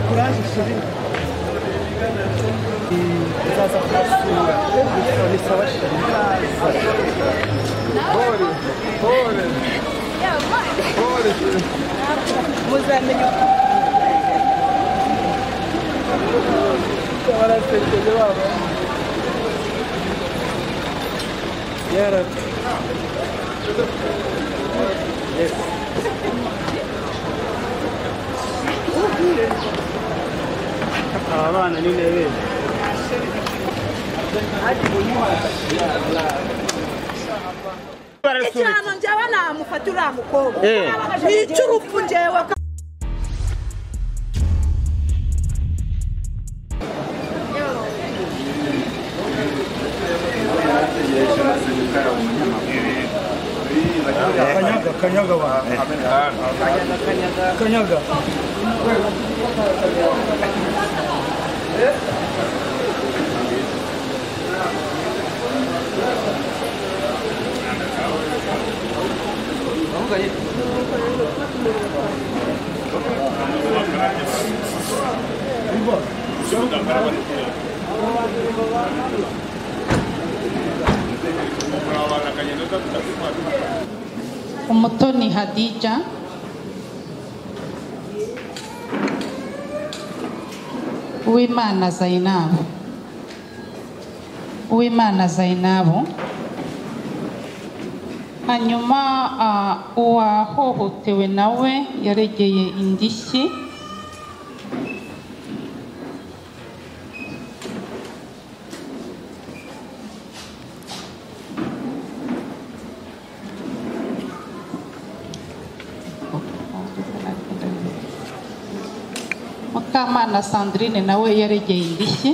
Çocuk kazası karşısında bir savaş Горе, горе, горе. Muzemmeli Bana sesledi baba. Yarabbim. Yes. Ağla annenin evi. ekyano njaba namufa tulamukoko Eh. icurufu njewaka Kanyaga, kanyaga var. Kanyaga. Umutoni Hadija Uwimana Zainabu Uwimana Zainabu hanyuma ah, uwahohotewe nawe yaregeye indishyi mukamana sandrine nawe yaregeye indishyi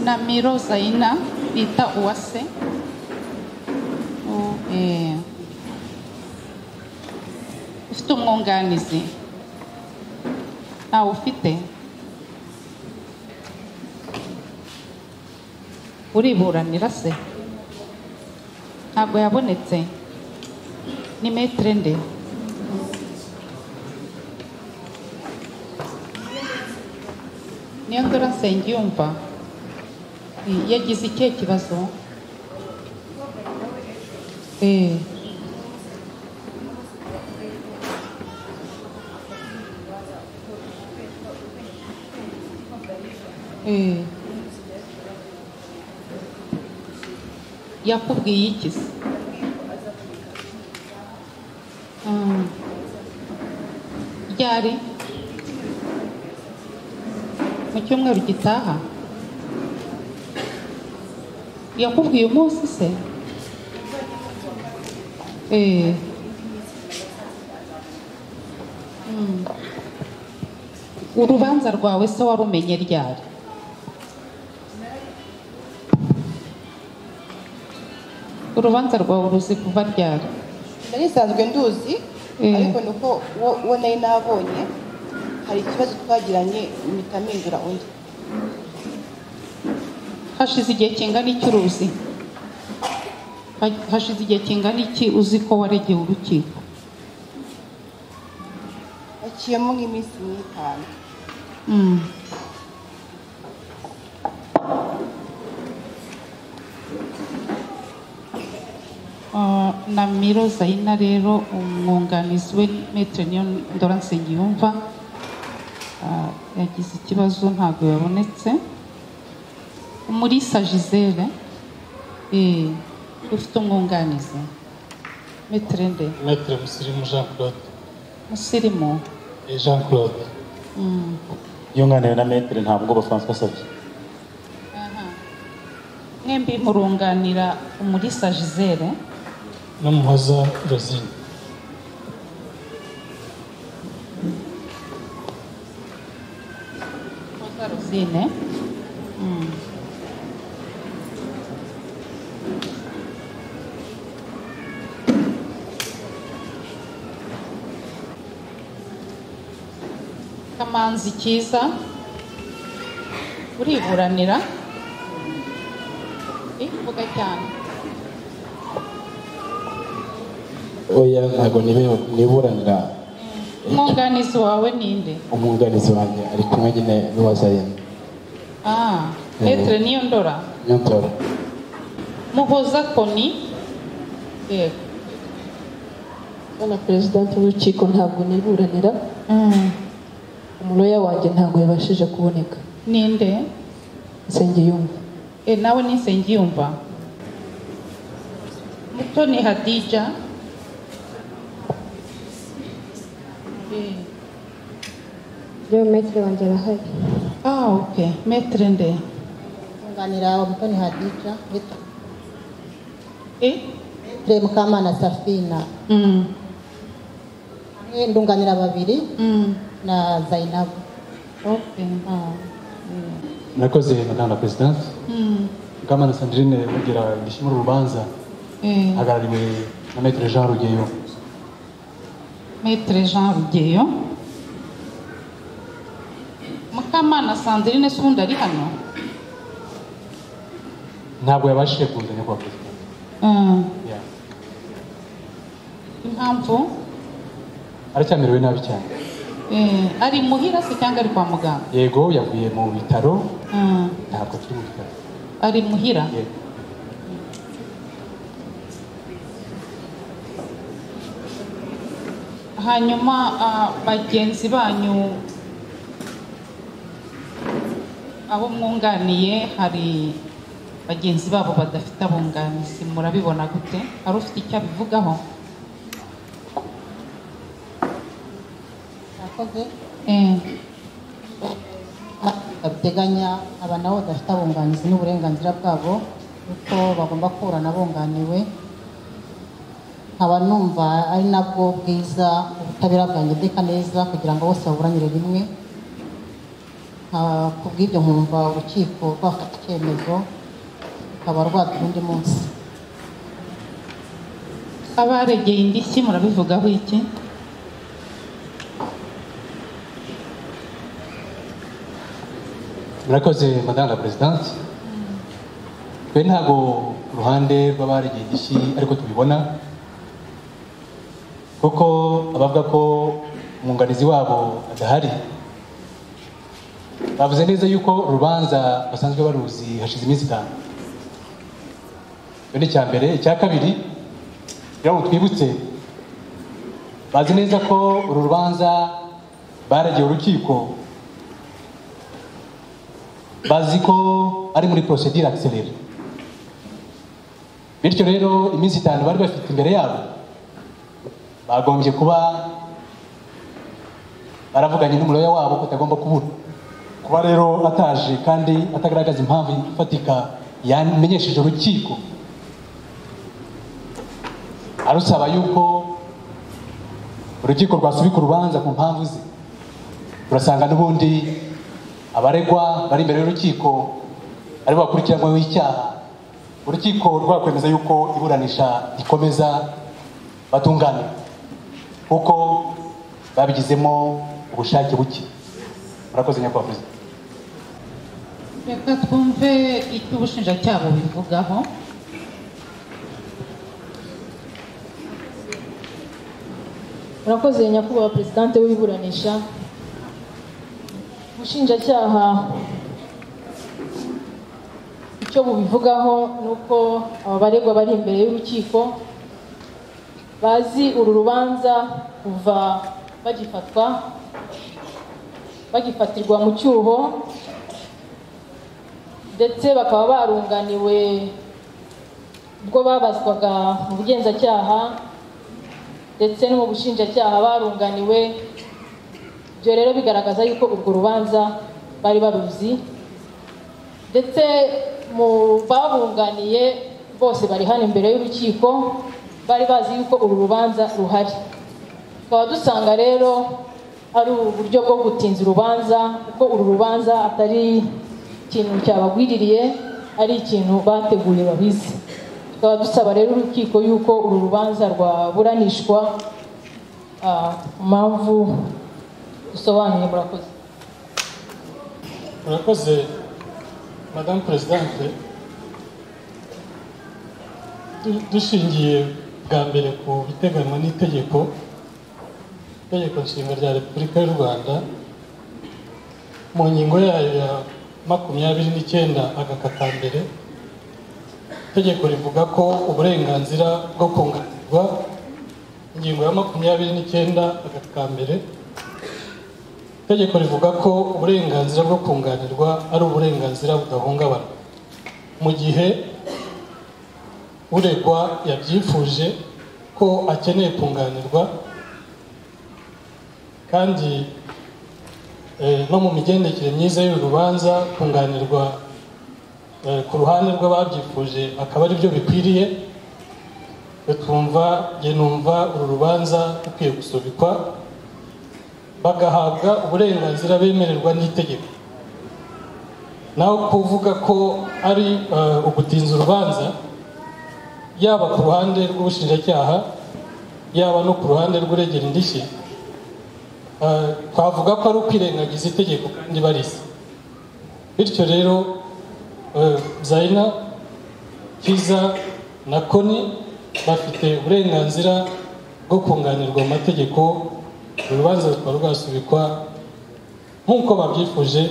na miro zaina bita uwase U- eh, ufite umwunganizi ntawe ufite uriburanira se ntabwo yabonetse ni metere nde niyo ndora nsengiyumva Eh, yagize ikihe kibazo Eh. Eh. yakubwiye iki se Mm. ryari mu cyumweru gitaha yakubwiye umunsi se Eh. Mm. urubanza rwawe se warumenye ryari urubanza rwawe ruzi kuva ryari nari nsanzwe nduzi Mm. ariko ni uko wo- uwo nari nabonye hari ikibazo twagiranye mpita mpindura undi hashize igihe kingana iki uruzi Ha- hashize igihe kingana iki uzi ko waregeye urukiko akiyemo nk'iminsi n'itanu Mm. Ah, Namiro Zaina rero umwunganizi we Maître niyo Ndora Nsengiyumva ah, yagize ikibazo ntabwo yabonetse Umulisa Gisele eh, ufite umwunganizi Maître nde Maître Musirimu Jean Claude. musirimu Eh, Jean Claude. Mm. yunganiwe na metere nta bwoba francois asabye Aha. mwembi murunganira umulisa Gisele N'umuhoza Rosine. Rosa Rosine. Mm. manzi cyiza uriburanira Eh, vuga cyane oya ntabwo nibe- niburanira umwunganizi wawe ninde umwunganizi wanjye ari kumwe nyine n'uwazayemo ah petere niyo ndora nyonzora muhoza koni yego bwana perezidanti w'urukiko ntabwo niburanira Mm, umuloya wanjye ntabwo yabashije kuboneka ninde nsengiyumva Eh, nawe nisengiyumva mutoni hadija Eh, Leo metero wanjye arahari. ah ok metere nde kunganira umutoni hadija Eh, petere mukamana safina mm, hamwe ndunganira babiri mm, na zayinabu ok murakoze madame la présidente Mm, mukamana sandrine mugira indishyi muri uru rubanza eh, hagarariwe na maître jean rugeyo metere jean rugeyo mukamana sandrine se ubundi ari hano ntabwo yabashije kuza nyakubahwa perezida Mm, Yeah. impamvu aracyamerewe nabi cyane Eh, ari muhira se cyangwa ari kwa muganga yego yavuye mu bitaro Mm, ntabwo turi mu bitaro ari muhira yego hanyuma ah, bagenzi banyu abo mwunganiye hari bagenzi babo badafite abunganizi murabibona gute hari ufite icyo abivugaho akoze Eh, bateganya aba nabo badafite abunganizi n'uburenganzira bwabo kuko bagomba kuburana bunganiwe nkaba numva ari nabwo bwiza ubutabera bwangedeka neza kugira ngo bose baburanire rimwe Ah, ku bw'ibyo nkumva urukiko rwafata icyemezo rukaba rwatura undi munsi abaregeye indishyi murabivugaho iki murakoze madame la présidente twe ntabwo ku ruhande rw'abaregeye indishyi ariko tubibona kuko abavuga ko umwunganizi wabo adahari bavuze neza yuko urubanza basanzwe baruzi hashize iminsi itanu icyo ni icya mbere icya kabiri kugira ngo twibutse bazi neza ko uru rubanza baregeye urukiko bazi ko ari muri procedure accélérée bityo rero iminsi itanu bari bafite imbere yabo bagombye kuba baravuganye n'umuloya wabo ko atagomba kubura kuba rero ataje kandi atagaragaza impamvu ifatika yamenyesheje urukiko arusaba yuko urukiko rwasubika urubanza ku mpamvu ze turasanga n'ubundi abaregwa bari imbere y'urukiko aribo bakurikiranyweho icyaha urukiko rwakwemeza yuko iburanisha rikomeza batungane kuko babigizemo ubushake buke murakoze nyakubahwa perezida reka twumve icyo ubushinjacyaha bubivugaho murakoze nyakubahwa perezidanti w'iburanisha ubushinjacyaha icyo bubivugaho ni uko aba baregwa bari imbere y'urukiko bazi uru rubanza kuva bagifatwa bagifatirwa mu cyuho ndetse bakaba barunganiwe ubwo babazwaga mu bugenzacyaha ndetse no mu bushinjacyaha barunganiwe ibyo rero bigaragaza yuko urwo rubanza bari baruzi ndetse mu babunganiye bose bari hano imbere y'urukiko bari bazi yuko uru rubanza ruhari tukaba dusanga rero ari uburyo bwo gutinza urubanza kuko uru rubanza atari ikintu cyabagwiririye ari ikintu bateguye babizi tukaba dusaba rero urukiko yuko uru rubanza rwaburanishwa ah, ku mpamvu dusobanuye murakoze murakoze madamu perezidante Du- dushingiye bwa mbere ku biteganywa n'itegeko itegeko nshinga rya repubulika y'u rwanda mu ngingo yayo ya makumyabiri n'icyenda agakata mbere itegeko rivuga ko uburenganzira bwo kunganirwa ingingo ya makumyabiri n'icyenda agaka mbere itegeko rivuga ko uburenganzira bwo kunganirwa ari uburenganzira budahungabana mu gihe uregwa yabyifuje ko akeneye kunganirwa kandi eh, no mu migendekere myiza y'uru rubanza kunganirwa eh, ku ruhande rw'ababyifuje akaba ari byo bikwiriye twe twumva njye numva uru rubanza rukwiye gusubikwa bagahabwa uburenganzira bemererwa n'itegeko naho kuvuga ko ari eh, ugutinza urubanza yaba ku ruhande rw'ubushinjacyaha yaba no ku ruhande rw'uregera indishyi eh, twavuga ko ari ukwirengagiza itegeko kandi barisa bityo rero eh, zaina kiza na koni bafite uburenganzira bwo kunganirwa mu mategeko uru rubanza rukaba rwasubikwa nk'uko babyifuje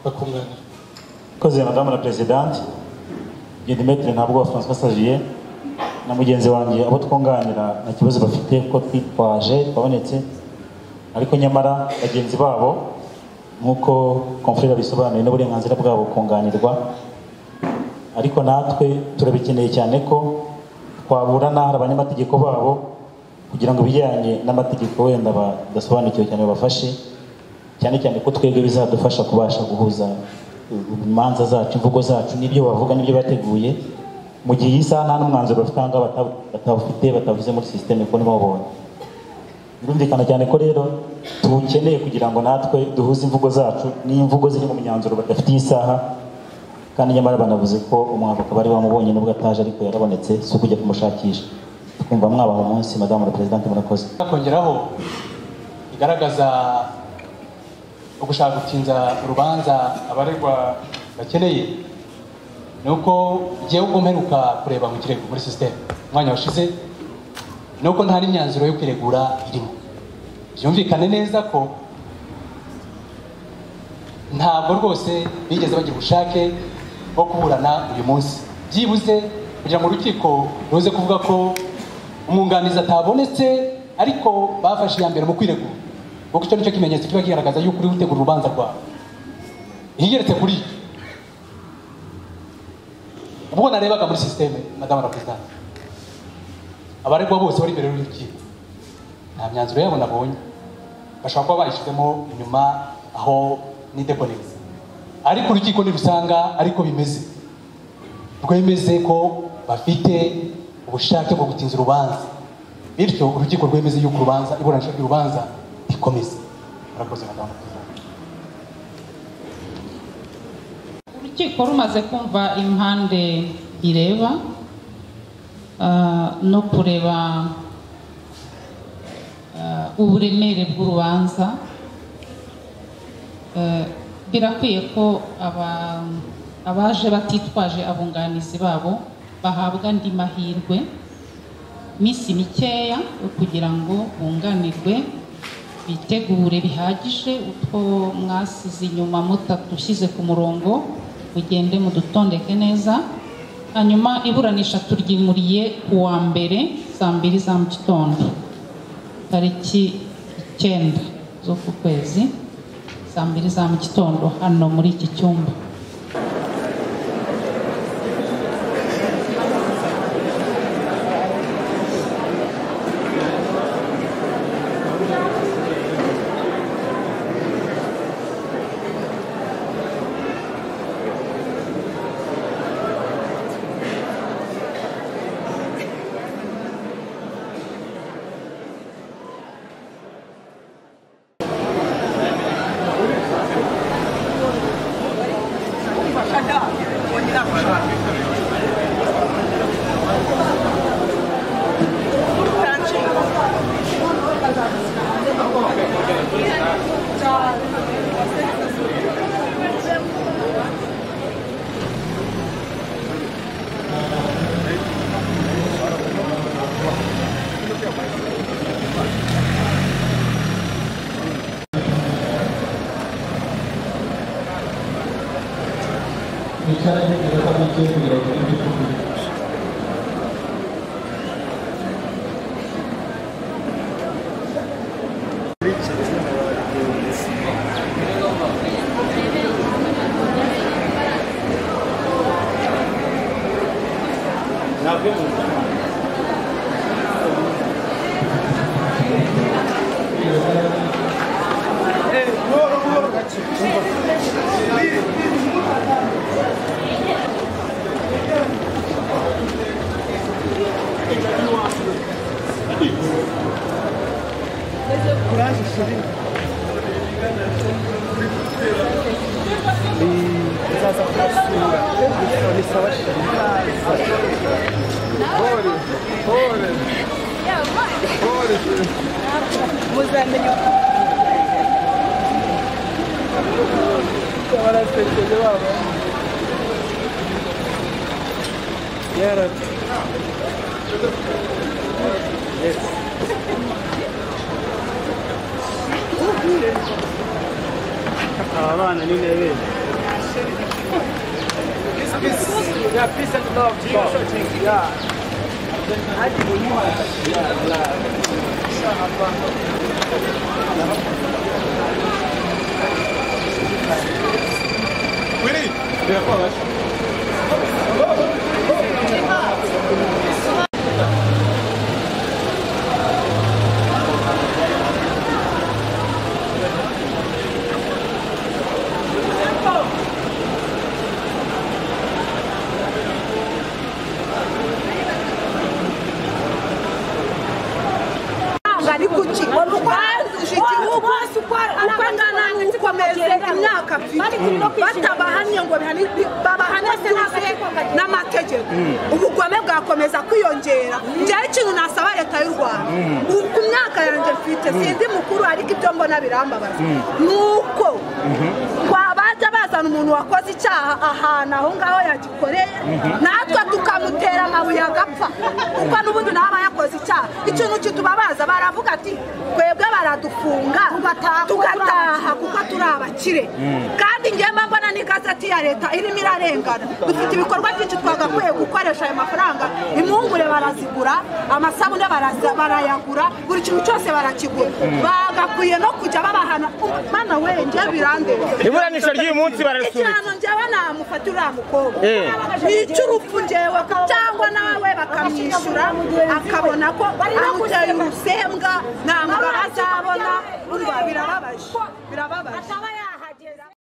bakunganirwa Koze madamu la presidente Gedimetre ntabwo François Sagier na mugenzi wanjye abo twunganira nta kibazo bafite kuko twitwaje twabonetse ariko nyamara bagenzi babo nk'uko konfrere bisobanuye n'uburenganzira bwabo kunganirwa ariko natwe turabikeneye cyane ko twabura n'ahari abanyamategeko babo kugira ngo ibijyanye n'amategeko wenda badasobanukiwe cyane babafashe cyane cyane ko twebwe bizadufasha kubasha guhuza imanza zacu imvugo zacu n'ibyo bavuga n'ibyo bateguye mu gihe iyi saha nta n'umwanzuro bafite aha ngaha bata- batawufite batavuze muri sisiteme kuko ntibawubonye birumvikana cyane ko rero tuwukeneye kugira ngo natwe duhuze imvugo zacu n'imvugo ziri mu myanzuro badafite iyi saha kandi nyamara banavuze ko umwavoka bari bamubonye nubwo ataje ariko yarabonetse si ukujya kumushakisha twumva mwabaha umunsi madamu la perezidante murakoze kongeraho bigaragaza ugushaka gutinza urubanza abaregwa bakeneye ni uko jyewe ubwo mperuka kureba mu kirego muri sisiteme umwanya washize ni uko nta n'imyanzuro yo kwiregura irimo byumvikane neza ko ntabwo rwose bigeze bagira ubushake bwo kuburana uyu munsi byibuze kugira ngo urukiko ruze kuvuga ko umwunganizi atabonetse ariko bafashe iya mbere mu kwiregura kuko icyo ni cyo kimenyetso kiba kigaragaza yuko uri gutegura urubanza rwawe iyigeretse kuri ibyo ubwo narebaga muri sisiteme madamu la perezidante abaregwa bose bari imbere y'urukiko nta myanzuro yabo nabonye bashobora kuba bayishyizemo inyuma aho nideboneza ariko urukiko ntirusanga ariko bimeze rwemeze ko bafite ubushake bwo gutinza urubanza bityo urukiko rwemeze yuko urubanza iburanisha ry'urubanza rikomeza murakoze madamu la perezidante urukiko rumaze kumva impande ireba ah, no kureba ah, uburemere bw'urubanza eh, birakwiye ko aba- abaje batitwaje abunganizi babo bahabwa andi mahirwe minsi mikeya yo kugira ngo bunganirwe bitegure bihagije utwo mwasize inyuma mutatushyize ku murongo mugende mudutondeke neza hanyuma iburanisha turyimuriye ku wa mbere saa mbiri za mu gitondo tariki icyenda zo ku kwezi saa mbiri za mu gitondo hano muri iki cyumba Thank you. bicara ntekereza ko bigiye kugira ngo ibyo kuvuga Aba bana ni beza Yeah, peace and love. Yeah. Hadi kunywa. Yeah, Allah. ari kuki uko angana n'uko ameze imyaka abiri batabahannye ngo bihani- babahane byose n'amategeko ubugome bwakomeza kwiyongera njyewe ikintu nasaba leta y'u rwanda Mm. ubu ku myaka yanjye mfite sindi mukuru ariko ibyo mbona birambabaza Mm. ni uko wabajya bazana umuntu wakoze icyaha ahantu aho ngaho yagikoreye Mhm. natwe tukamutera amabuye agapfa kuko n'ubundi nawe aba yakoze icyaha ikintu kitubabaza baravuga ati twebwe baradufunga tugataha kuko turi abakire Mm. kandi njyewe mba mbona n'igazeti ya leta irimo irarengana dufite ibikorwa byinshi twagakwiye gukoresha ayo mafaranga impungure barazigura amasabune baraza- barayagura buri kintu cyose barakigura Mm. bagakwiye no kujya babahana mana we njyewe birandeba Iburanisha ry'uyu munsi bararisubiza. ikirano njyewe namufata uriya mukobwa Eh. yica urupfu njyewe cyangwa nawe bakamwishyura akabona ko amuteye urusembwa nta mugabo azabona urwa birababaje birababaje